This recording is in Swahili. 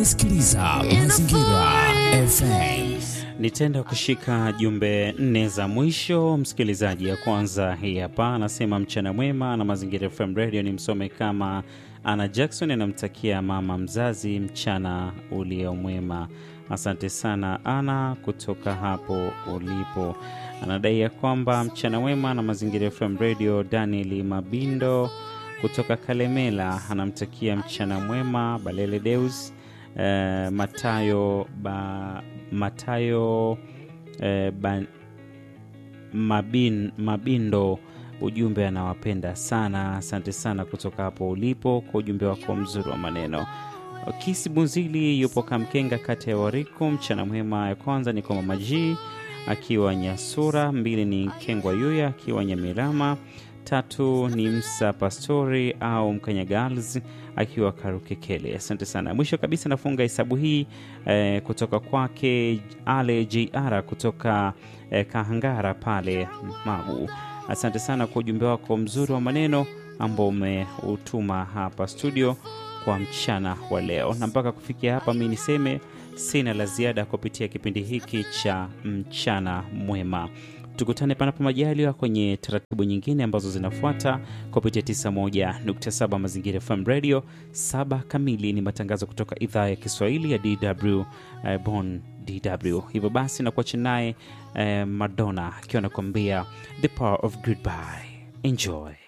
unasikiliza Mazingira FM. Nitaenda kushika jumbe nne za mwisho, msikilizaji. Ya kwanza hii hapa, anasema mchana mwema na Mazingira FM Radio. Ni msome kama Ana Jackson anamtakia mama mzazi mchana ulio mwema. Asante sana Ana kutoka hapo ulipo. Anadai ya kwamba mchana mwema na Mazingira FM Radio. Daniel Mabindo kutoka Kalemela anamtakia mchana mwema Balele Deus eh, Matayo ba, Matayo eh, ba, Mabin, Mabindo ujumbe anawapenda sana. Asante sana kutoka hapo ulipo kwa ujumbe wako mzuri wa maneno. Kisi Bunzili yupo Kamkenga, kati ya Wariku. Mchana mwema ya kwanza ni kwa Mama G akiwa Nyasura, mbili ni Kengwa Yuya akiwa Nyamirama, tatu ni Msa Pastori au Mkanya Girls akiwa Karukekele. Asante sana. Mwisho kabisa nafunga hesabu hii eh, kutoka kwake Ale JR kutoka eh, Kahangara pale Magu. Asante sana kwa ujumbe wako mzuri wa maneno ambao umeutuma hapa studio kwa mchana wa leo, na mpaka kufikia hapa, mi niseme sina la ziada kupitia kipindi hiki cha mchana mwema. Tukutane panapo majaliwa kwenye taratibu nyingine ambazo zinafuata kupitia 91.7 Mazingira FM Radio. Saba kamili ni matangazo kutoka idhaa ya Kiswahili ya DW eh, Bonn DW. Hivyo basi nakuacha naye eh, Madonna akiwa anakuambia the power of goodbye. Enjoy.